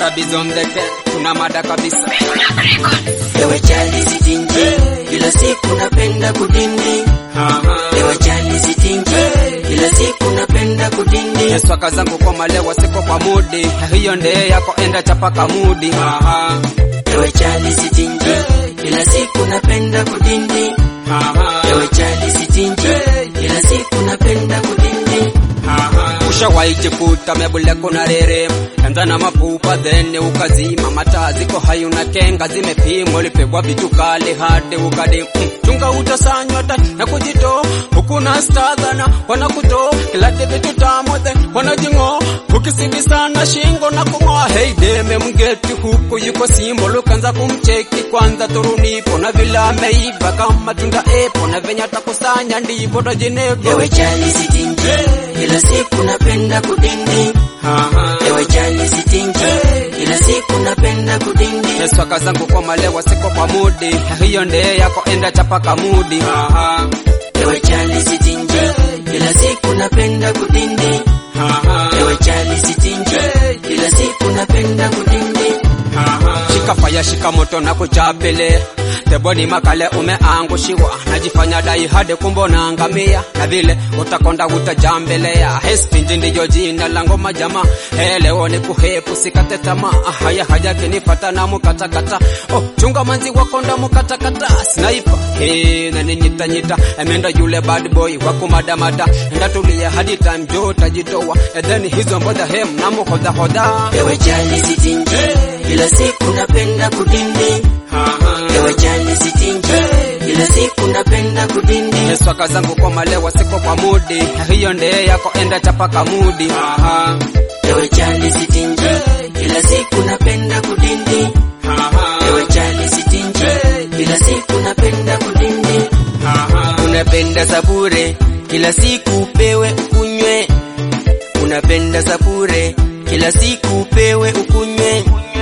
Rabies on the ken, tuna mada kabisa. Ewe chali sitinji, kila siku napenda kudindi. Aha. Ewe chali sitinji, kila siku napenda kudindi. Swaka zangu kwa malewa siko kwa mudi, hiyo ndee yako enda chapa kamudi. Aha. Ewe chali sitinji, kila siku napenda kudindi. Aha. Ewe chali sitinji, kila siku napenda kudindi. Ushawahi jikuta mebule kuna rere anza na mapupa then ukazima mataa ziko hai una kenga zimepimwa ulipigwa vitu kali hadi ukadi mm, chunga utasanywa ta na kujito huku na stadhana wanakuto kila vitu tamothe wanajingo ukisidi sana shingo na kung'oa hey deme mgeti huku yuko simbo lukanza kumcheki kwanza turunipo na vile ameiva kama tunda epo na venye atakusanya ndipo tajinego Ewe chali sitinji, kila siku napenda kudindi. Ewe chali sitinji, kila siku napenda kudindi. Swaka zangu kwa malewa siko kwa mudi, hiyo ndee yako enda chapa kamudi. Aha, Ewe chali sitinji, kila siku napenda kudindi. aha, Ewe chali sitinji, kila siku napenda kudindi. aha. Shika faya shika moto na kuchapele teboni makale umeangushiwa najifanya dai hadi kumbo na ngamia na vile utakonda utajambelea hestinji ndiyo jina la ngoma jamaa He, leo ni kuhepu sikate tamaa haya haja kinipata na mukatakata oh, chunga manzi wakonda mukatakata sniper hey, na ninyitanyita emenda yule bad boy wakumadamada enda tulia hadi time jo tajitoa and then hizo mbodha hem na muhodhahodha Ewe chali sitinji, kila siku napenda kudindi. Ewe chali sitinji, kila siku napenda kudindi. Swaka zangu kwa malewa siko kwa mudi, hiyo ndee yako enda chapa kamudi. Aha, Ewe chali sitinji, kila siku napenda kudindi. aha, Ewe chali sitinji, kila siku napenda kudindi. aha. Unapenda sabure, kila siku upewe ukunywe. Unapenda sabure, kila siku upewe ukunywe.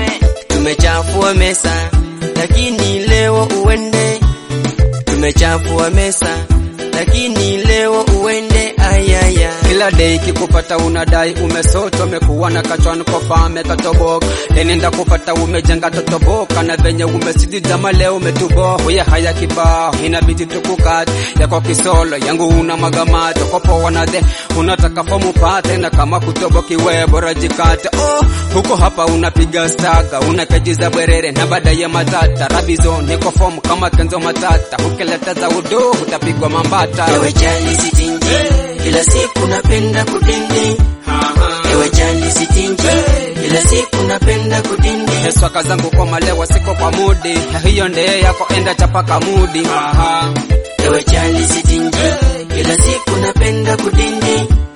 Tumechafua mesa, lakini leo uende. Tumechafua mesa, lakini leo uende. Ayaya, Kila day kikupata unadai umesoto umekuwa na kachwani kofame katoboka lenenda kupata umejenga totoboka na venye umesidi jama leo umetubo huya haya kibao inabidi tukukate yako kisolo yangu una magamato kopoa na the unataka fomu pate na kama kutobokiwe bora jikate oh huko hapa unapiga staga unakejiza bwerere na baadaye matata rabizo niko fomu kama kenzo matata ukileta za udo utapigwa mambata ewe chali sitinji, kila siku napenda kudindi. Ewe chali sitinji, kila siku napenda kudindi. Swaka zangu kwa malewa siko kwa mudi, hiyo ndee yako enda chapa kamudi. Aha, Ewe chali sitinji, kila siku napenda kudindi.